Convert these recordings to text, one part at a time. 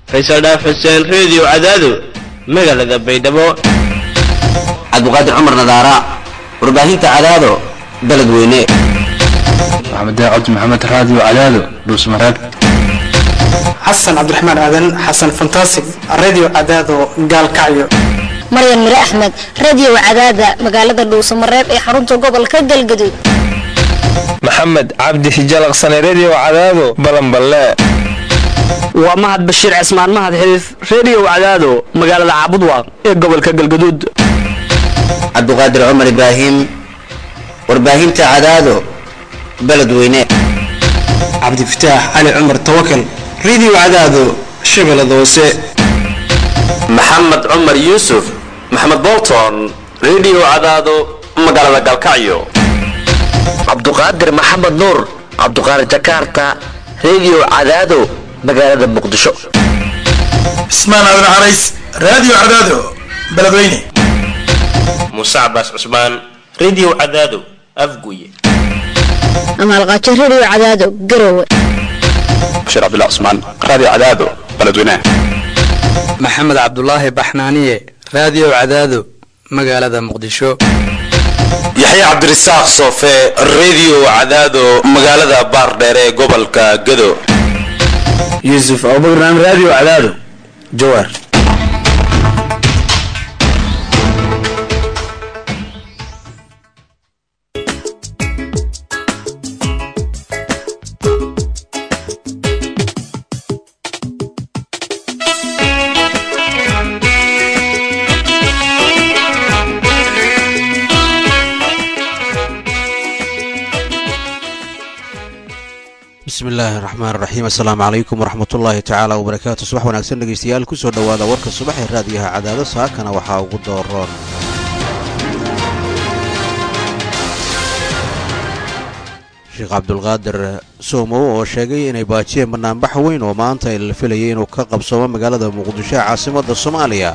faysal dhaaf xuseen reediyo cadaado magaalada baydhabo cabdiqaadir cumar nadaara warbaahinta cadaado beledweyne maxamed cabdi maxamed raadiyo cadaado dhuusmareeb xasan cabdiraxmaan aadan xasan fantasig radio cadaado gaalkacyo maryan mire axmed radio cadaada magaalada dhuusamareeb ee xarunta gobolka galgaduud maxamed cabdi hijalaqsane redio cadaado balanballe waa mahad bashiir cismaan mahad xiriif redio cadaado magaalada caabudwaaq ee gobolka galgaduud cabdiqaadir cumar ibraahim warbaahinta cadaado beledweyne cabdifataax cali cumar tawakal radio cadaado shabeellada hoose maxamed cumar yuusuf maxamed bolton redio cadaado magaalada galkacyo cabduqaadir maxamed nuur cabduqaadir jakarta redio cadaado magaalada muqdisho cismaan aadan carays radio cadaado beledweyne muuse cabaas cusmaan redio cadaado afguye amaalqaajo radio cadaado garowe bashiir cabdullah cusmaan radio cadaado beledweyne maxamed cabdulaahi baxnaaniye radio cadaado magaalada muqdisho yaxya cabdirasaaq soofe redio cadaado magaalada baardheere ee gobolka gado yuusuf abubakran radio cadaado jawaar bismi illaahi raxmaan raxiim assalaamu calaykum waraxmatullaahi tacaala wabarakaatu subax wanaagsan dhegeystayaal kusoo dhowaada warka subax ee raadiyaha cadaado saakana waxaa ugu dooroon sheekh cabdulqaadir soomow oo sheegay inay baajiyeen banaanbax weyn oo maanta la filayay inuu ka qabsoomo magaalada muqdisho ee caasimadda soomaaliya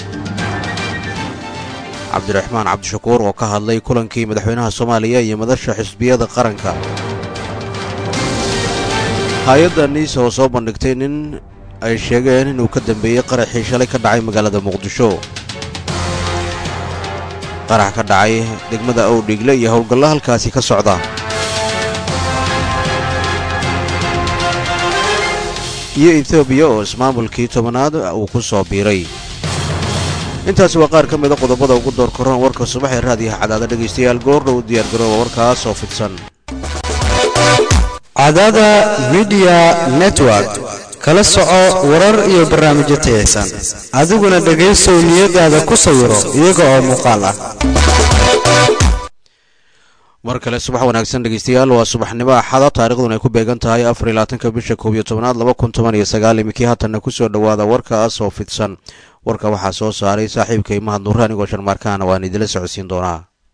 cabdiraxmaan cabdishakuur oo ka hadlay kulankii madaxweynaha soomaaliya iyo madasha xisbiyada qaranka hay-adda niisa oo soo bandhigtay nin ay sheegeen inuu ka dambeeyey qaraxii shalay ka dhacay magaalada muqdisho qarax ka dhacay degmada owdhigle iyo howlgallo halkaasi ka socda iyo etoobiya oo ismaamulkii tobanaad uu ku soo biiray intaasi waa qaar ka mida qodobada ugu door koran warka subax ee raadiyaha cadaada dhegaystayaal goordhow diyaargarooba warkaas oo fidsan cadaada midiya network kala soco warar iyo barnaamijyo tayaysan adiguna dhegaysow niyadaada ku sawiro iyaga oo muuqaal ah mar kale subax wanaagsan dhegeystayaal waa subaxnimo axada taariikhduna ay ku beegan tahay afar iyo labaatanka bisha koob iyo tobnaad laba kun toban iyo sagaal iminkii haatanna kusoo dhowaada warkaas oo fidsan warka waxaa soo saaray saaxiibka imahad nurre anigoo sharmaarkaana waan idila socodsiin doonaa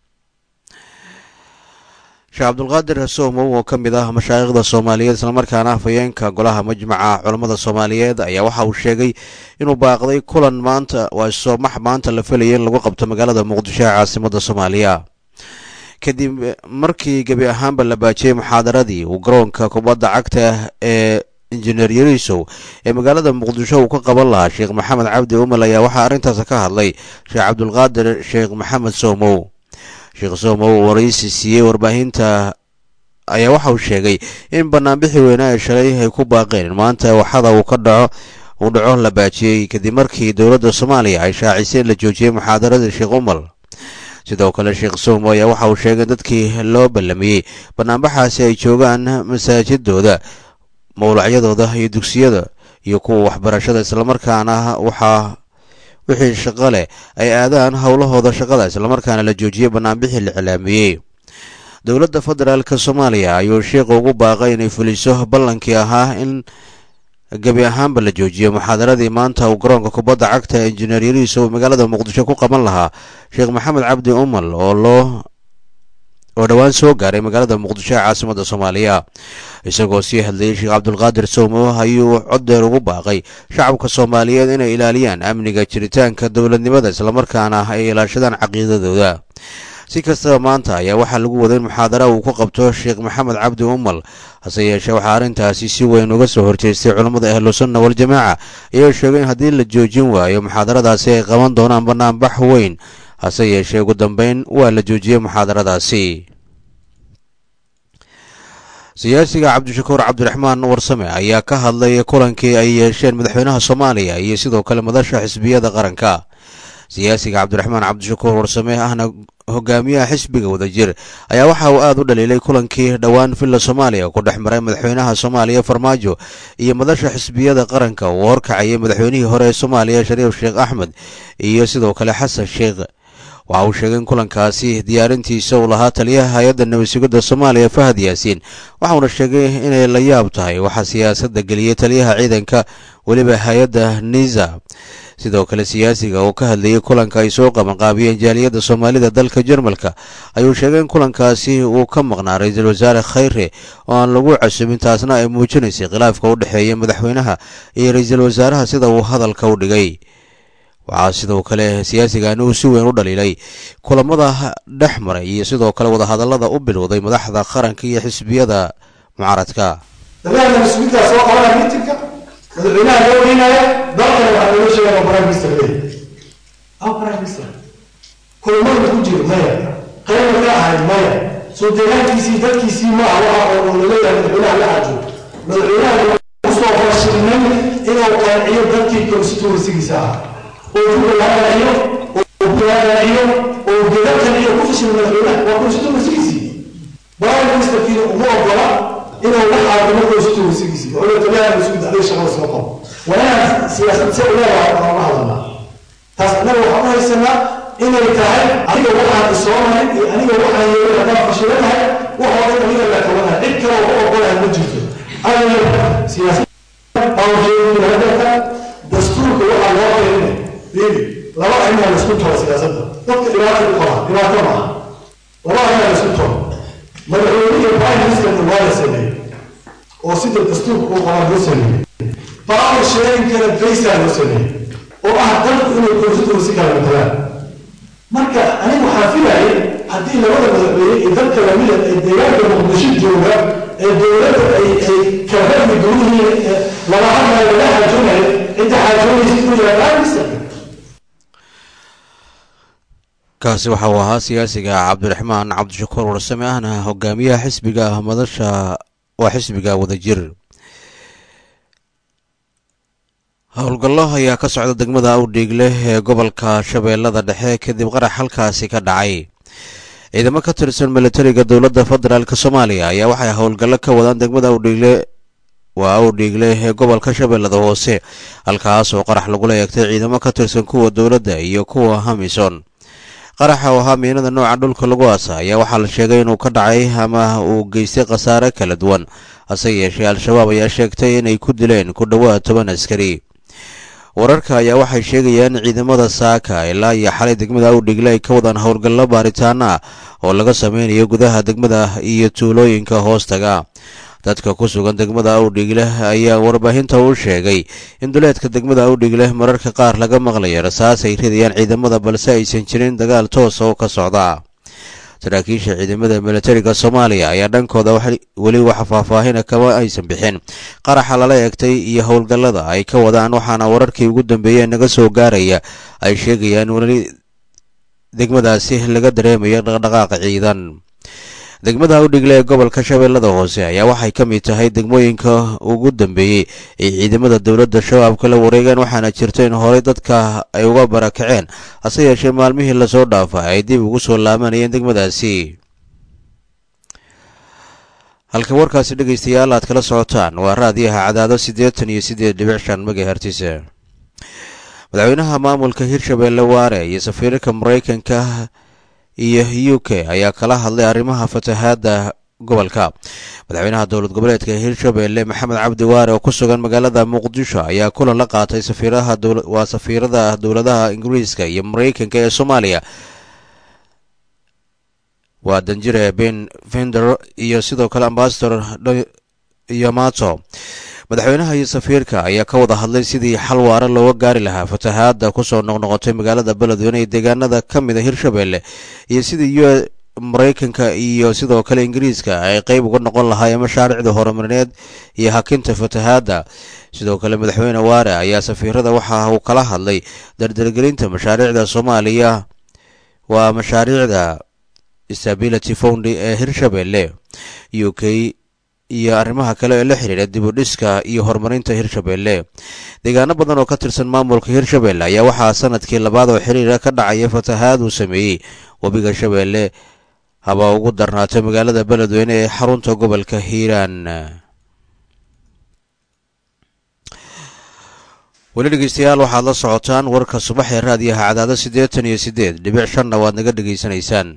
sheekh cabdulqaadir soomow oo ka mid ah mashaayikhda soomaaliyeed islamarkaana afhayeenka golaha majmaca culammada soomaaliyeed ayaa waxa uu sheegay inuu baaqday kulan maanta waa soomax maanta la filayay in lagu qabto magaalada muqdisho ee caasimadda soomaaliya kadib markii gebi ahaanba la baajiyey muxaadaradii uu garoonka kubadda cagta ee injineer yarisow ee magaalada muqdisho uu ka qaban lahaa sheekh maxamed cabdi umal ayaa waxaa arrintaas ka hadlay sheekh cabdulqaadir sheekh maxamed soomow sheekh soomow waraysi siiyey warbaahinta ayaa waxa uu sheegay in banaanbixii weynaa ee shalay ay ku baaqeen in maanta waxada uu ka dhaco uu dhaco la baajiyey kadib markii dowladda soomaaliya ay shaacisay in la joojiyey muxaadaradii sheekh umal sidoo kale sheekh soomo ayaa waxa uu sheegay in dadkii loo ballamiyey banaanbaxaasi ay joogaan masaajidooda mawlacyadooda iyo dugsiyada iyo kuwa waxbarashada islamarkaana waxaa wixii shaqo leh ay aadaan howlahooda shaqada islamarkaana la joojiyey banaanbixii la iclaamiyey dowladda federaalka soomaaliya ayuu sheikhu ugu baaqay inay fuliso ballankii ahaa in gebi ahaanba la joojiyo muxaadaradii maanta uu garoonka kubadda cagta injineer yariiso uu magaalada muqdisho ku qaban lahaa sheekh maxamed cabdi umal oo loo oo dhowaan soo gaaray magaalada muqdisho ee caasimadda soomaaliya isagoo sii hadlayay sheekh cabdulqaadir soomo ayuu coddeer ugu baaqay shacabka soomaaliyeed inay ilaaliyaan amniga jiritaanka dowladnimada islamarkaana ay ilaashadaan caqiidadooda si kastaba maanta ayaa waxaa lagu waday in muxaadara uu ku qabto sheekh maxamed cabdi umal hase yeeshee waxaa arrintaasi si weyn uga soo horjeestay culammada ahlusunna waljamaaca iyagoo sheegay in haddii la joojin waayo muxaadaradaasi ay qaban doonaan banaanbax weyn hase yeeshee ugu dambeyn waa la joojiyey muxaadaradaasi siyaasiga cabdishakuur cabdiraxmaan warsame ayaa ka hadlay kulankii ay yeesheen madaxweynaha soomaaliya iyo sidoo kale madasha xisbiyada qaranka siyaasiga cabdiraxmaan cabdishakuur warsame ahna hogaamiyaha xisbiga wadajir ayaa waxa uu aad u dhaliilay kulankii dhowaan villa soomaaliya ku dhex maray madaxweynaha soomaaliya farmaajo iyo madasha xisbiyada qaranka uu horkacayay madaxweynihii hore ee soomaaliya shariif sheekh axmed iyo sidoo kale xasan sheekh waxa uu sheegay in kulankaasi diyaarintiisa uu lahaa taliyaha hay-adda nabadsugidda soomaaliya fahad yaasiin waxauna sheegay inay la yaab tahay waxaa siyaasadda geliyey taliyaha ciidanka weliba hay-adda niza sidoo kale siyaasiga oo ka hadlayay kulanka ay soo qabanqaabiyeen jaaliyadda soomaalida dalka jarmalka ayuu sheegay in kulankaasi uu ka maqnaa ra-iisul wasaare khayre oo aan lagu casumin taasna ay muujinaysay khilaafka u dhexeeya madaxweynaha iyo ra-iisul wasaaraha sida uu hadalka u dhigay waxaa sidoo kale siyaasigani uu si weyn u dhaliilay kulamada dhex maray iyo sidoo kale wadahadallada u bilowday madaxda qaranka iyo xisbiyada mucaaradka dalaana mas-uuliintaa soo qabanaya miitinka madaxweynaha loo geynaya dalkana waxaa looga sheegaya prime minister leeyahay aw prime minister kulamada ku jiro maya qayba ka ahayd maya soo deegaankiisii dadkiisii maaha waxa oo laleeyahay madaxweynaha la xajo madaxweynaha kusoo fashilnay inuu qanciyo dadkii constituencygiisa ahaa oo duka la qanciyo oo la qanciyo oo geda qanciyo ku fashilay madaxweynaha waa constituencygiisii prime ministerkiina uma ogola inuu la xaadimo constituencygiisii oo la taliyaha mas-uuliyadda adiga shaqada soo qabo waa inaan siyaasad se uleedahay aan uga hadalnaa taas annaga waxaan u haysanaa inay tahay aniga waxaan isoo marin iyo aniga waxaan yeelay haddaan fashilanahay waxoo dhan aniga la qabanahay cid kale oo u ogolahay ma jirto aniga siyaasad awjeedinahadalka dastuurka waxaa loo keenay really laba arrimaa la isku toro siyaasadda dadka dhibaato u qaba dhibaato maaha laba arrimaa la isku toro madaxweyne iyo prime ministerna waa la sameeyey oo sida dastuurka uu qabaa loo sameeyey power sharingkana baysaa loo sameeyey oo ah dalku inay constituency kala matalaan marka aniga waxaan filayay haddii labada madaxweyne iyo dadka lamida ay deegaanka muqdisho jooga ee dowladda ay ay kala hadli guryihiin laba hadlayo laga xaajoonayo cidda xaajoonaysa inuu yahay prime minister kaasi waxa uu ahaa siyaasiga cabdiraxmaan cabdishakuur warsame ahna hogaamiyaha xisbiga madasha waa xisbiga wadajir howlgallo ayaa ka socda degmada awdhiigle ee gobolka shabeellada dhexe kadib qarax halkaasi ka dhacay ciidamo ka tirsan militariga dowladda federaalk soomaaliya ayaa waxay howlgallo ka wadaan degmada awdhiigle waa awdhiigle ee gobolka shabeellada hoose halkaas oo qarax lagula eegtay ciidamo ka tirsan kuwa dowladda iyo kuwa hamison qaraxa oo ahaa miinada nooca dhulka lagu aasa ayaa waxaa la sheegay inuu ka dhacay ama uu geystay khasaare kala duwan hase yeeshee al-shabaab ayaa sheegtay inay ku dileen ku dhowaad toban askari wararka ayaa waxay sheegayaan ciidamada saaka ilaa iyo xalay degmada awdhigle ay ka wadaan howlgallo baaritaano ah oo laga sameynayo gudaha degmada iyo tuulooyinka hoostaga dadka ku sugan degmada awdhigle ayaa warbaahinta u sheegay in duleedka degmada awdhigle mararka qaar laga maqlayo rasaas ay ridayaan ciidamada balse aysan jirin dagaal toosa oo ka socda saraakiisha ciidamada militariga soomaaliya ayaa dhankooda weli wax faahfaahina kama aysan bixin qaraxa lala eegtay iyo howlgallada ay ka wadaan waxaana wararkii ugu dambeeyey naga soo gaaraya ay sheegayaan weli degmadaasi laga dareemayo dhaqdhaqaaq ciidan degmada awdhigle ee gobolka shabeellada hoose ayaa waxay ka mid tahay degmooyinka ugu dambeeyey ay ciidamada dowladda shabaabka la wareegeen waxaana jirta in horey dadka ay uga barakaceen hase yeeshee maalmihii lasoo dhaafa ay dib ugu soo laabanayeen degmadaasi halka warkaasi dhegaystayaal aad kala socotaan waa raadiyaha cadaado siddeetan iyo siddeed dhibic shan megahertise madaxweynaha maamulka hirshabeelle waare iyo safiirka maraykanka iyo u k ayaa kala hadlay arrimaha fatahaadda gobolka madaxweynaha dowlad goboleedka hirshabeelle maxamed cabdi waare oo ku sugan magaalada muqdisho ayaa kulan la qaatay waa safiirada dowladaha ingiriiska iyo maraykanka ee soomaaliya waa danjire ben vender iyo sidoo kale ambasador yamato madaxweynaha iyo safiirka ayaa ka wada hadlay sidii xal waara looga gaari lahaa fatahaadda kusoo noqnoqotay magaalada beledweyne ee deegaanada ka mid a hirshabelle iyo sidii u maraykanka iyo sidoo kale ingiriiska ay qeyb uga noqon lahaayeen mashaariicda horumarineed iyo hakinta fatahaadda sidoo kale madaxweyne waare ayaa safiirada waxa uu kala hadlay dardargelinta mashaariicda soomaaliya waa mashaariicda stability found ee hirshabelle u k iyo arrimaha kale ee la xidhiidha dib u dhiska iyo horumarinta hirshabelle deegaano badan oo ka tirsan maamulka hirshabelle ayaa waxaa sanadkii labaad oo xiriira ka dhacaya fatahaad uu sameeyey webiga shabeelle haba ugu darnaatay magaalada beledweyne ee xarunta gobolka hiiraan weli dhegeystayaal waxaad la socotaan warka subax ee raadiyaha cadaado siddeetan iyo siddeed dhibic shanna waad naga dhegaysanaysaan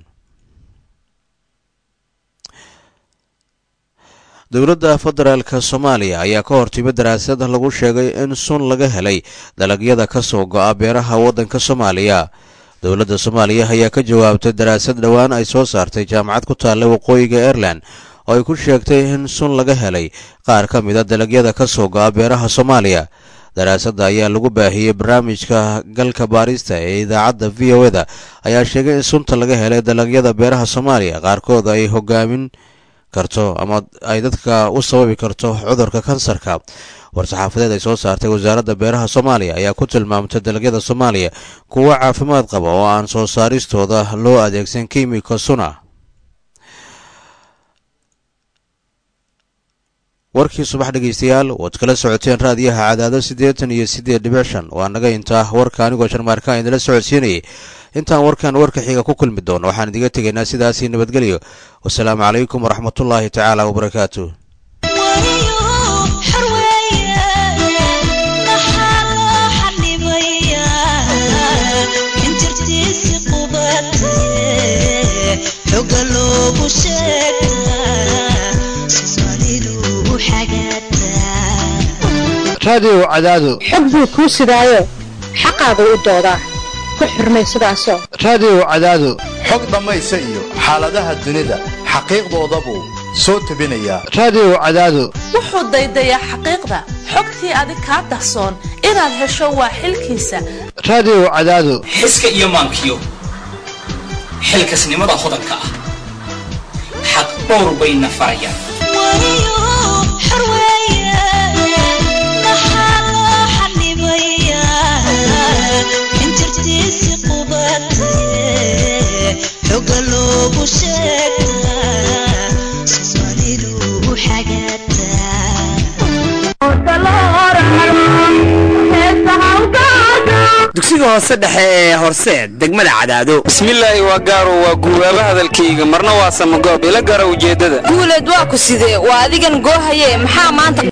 dowladda federaalka soomaaliya ayaa ka hortimid daraasad lagu sheegay in sun laga helay dalagyada ka soo go'a beeraha waddanka soomaaliya dowladda soomaaliya ayaa ka jawaabtay daraasad dhowaan ay soo saartay jaamacad ku taalla waqooyiga aireland oo ay ku sheegtay in sun laga helay qaar ka mid a dalagyada ka soo go'a beeraha soomaaliya daraasadda ayaa lagu baahiyey barnaamijka galka baarista ee idaacadda v o eda ayaa sheegay in sunta laga helay dalagyada beeraha soomaaliya qaarkood ay hogaamin karto ama ay dadka u sababi karto cudurka kansarka war-saxaafadeed ay soo saartay wasaaradda beeraha soomaaliya ayaa ku tilmaamtay dalagyada soomaaliya kuwo caafimaad qaba oo aan soo saaristooda loo adeegsan kimiko suna warkii subax dhegeystayaal waad kala socoteen raadiyaha cadaado siddeetan iyo siddeed dhibic shan waa naga intaa warka anigoo sharmaarkaan idinla socodsiinayay intaan warkan warka xiga ku kulmi doono waxaan idiga tegaynaa sidaasii nabadgelyo wasalaamu calaykum waraxmatullaahi tacaala wabarakaatu raadiyow cadaado xog buu kuu sidaayo xaqaagu u doodaa ku xurmay sidaasoo raadiyow cadaado xog dhammaysa iyo xaaladaha dunida xaqiiqdoodabuu soo tebinayaa raadiyow cadaado wuxuu daydayaa xaqiiqda xogtii adig kaa dahsoon inaad hesho waa xilkiisa raadiyow cadaado xiska iyo maankiyo xilkasnimada hodanka ah xaq dhowr bayna farayaan dugsiga hoose dhexe ee horseed degmada cadaado bismillaahi waa gaaro waa guubaaba hadalkayga marna waa samagoob ila gara ujeeddada guuleed waa ku sidee waa adigan goohaye maxaa maanta